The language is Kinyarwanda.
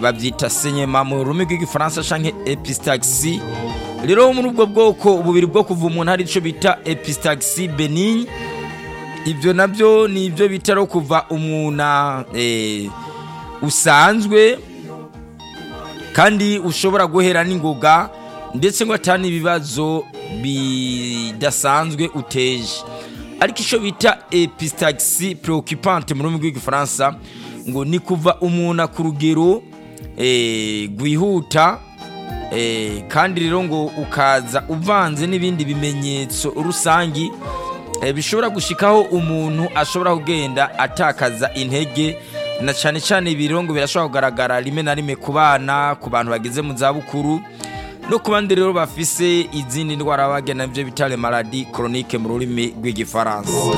babyita senyema mu rurimi rw'igifaransa cyangwa episitagisi rero muri ubwo bwoko bubiri bwo kuva umuntu hari icyo bita episitagisi benini ibyo nabyo ni ibyo bita no kuva umwuna usanzwe kandi ushobora guhera n'ingoga ndetse ngo atane ibibazo bidasanzwe uteje ariko icyo bita episitagisi porokipante mu rurimi rw'igifaransa ngo ni kuva umuntu ku rugero rwihuta kandi rero ngo ukaza uvanze n'ibindi bimenyetso rusange bishobora gushyikaho umuntu ashobora kugenda atakaza intege na cyane cyane ibirongo birashobora kugaragara rimwe na rimwe ku bana ku bantu bageze mu zabukuru no ku bandi rero bafise izindi ndwara bagena ibyo bita remaradi koronike mu rurimi rw'igifaransa